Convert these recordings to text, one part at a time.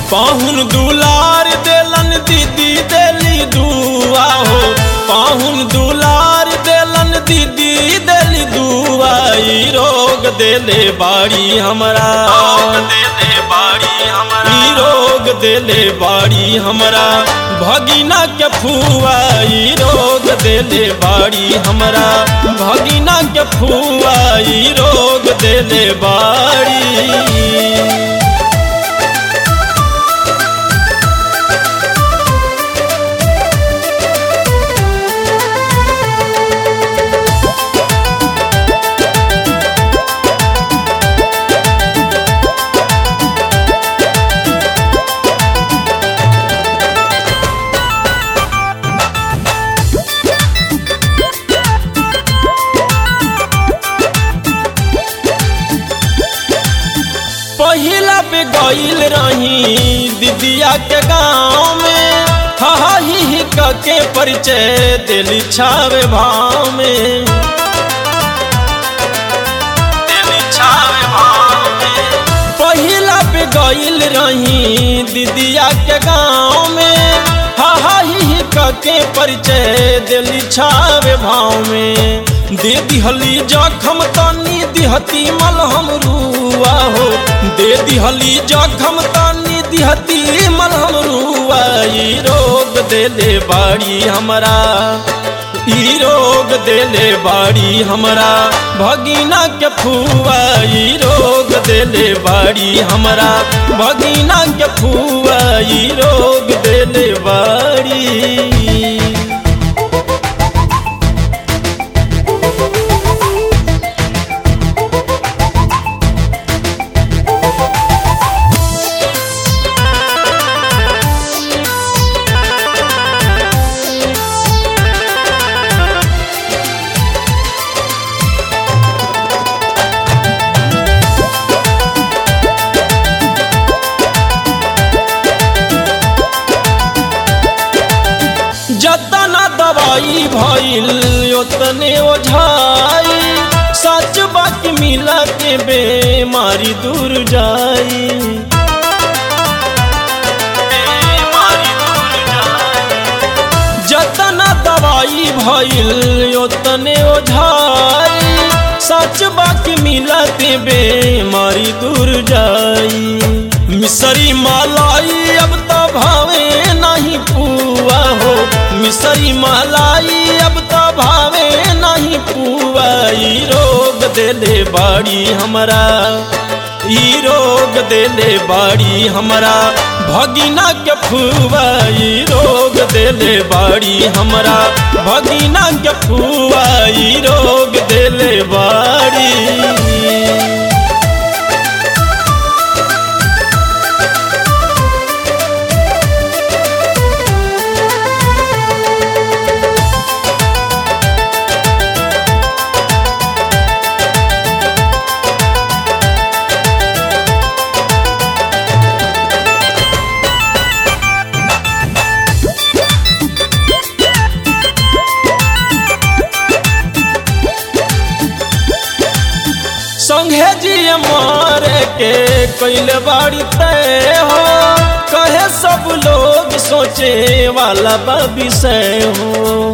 पाहुन दुलार देलन दीदी देली दुआ हो पाहुन दुलार देलन दीदी देली दुआ ई रोग देले बाड़ी हमरा देले बाड़ी हमरा ई रोग देले बाड़ी हमरा भगिना के फुआ ई रोग देले बाड़ी हमरा भगिना के फुआ ई रोग देले बाड़ी पहिला पे गईल रही दीदिया के गाँव में हा ही ही क के परिचय दिली छावे भाव में दिली छावे भाव में पहिला पे गईल रही दीदिया के गाँव में हा हा ही ही क के परिचय दिली छावे भाव में दे दिहली जखम तनी दिहती मलहम रुआ हो दे दिहली जखम तनी दिहती मलहम रुआ ई रोग देले बाड़ी हमरा ई रोग देले बाड़ी हमरा भगिना के फुआ ई रोग देले बाड़ी हमरा भगिना के फुआ ई रोग देले बाड़ी जतना दवाई भइल ओतने ओझाई सच बात मिला के बेमारी दूर जाई बेमारी दूर जाई। जतना दवाई भइल ओतने ओझाई सच बात मिला के बेमारी दूर जाई मिसरी मालाई अब तो भावे नहीं पुआ हो मिसरी मालाई अब तो भावे नहीं पुआ ई रोग देले बाड़ी हमरा ई रोग देले बाड़ी हमरा भगिना के फुआ ई रोग देले बाड़ी हमरा भगिना के फुआ ई रोग देले बाड़ी संघे जी मारे के कैल बाड़ी तय हो कहे सब लोग सोचे वाला बा विषय हो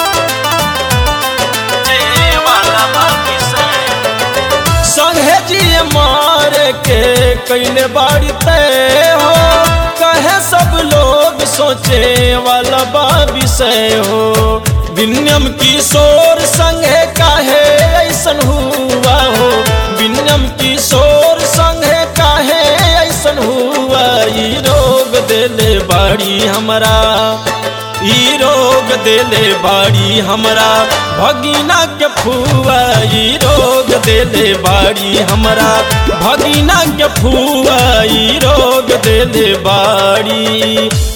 संघे जी मारे के कैल बाड़ी तय हो कहे सब लोग सोचे वाला बा विषय हो विनम किशोर संगे काहे ऐसन हुआ हो विनम किशोर संगे काहे ऐसन हुआ ई रोग देले बाड़ी हमरा ई रोग देले बाड़ी हमरा भगिना के फुआ ई रोग देले बाड़ी हमरा भगिना के फुआ ई रोग देले बाड़ी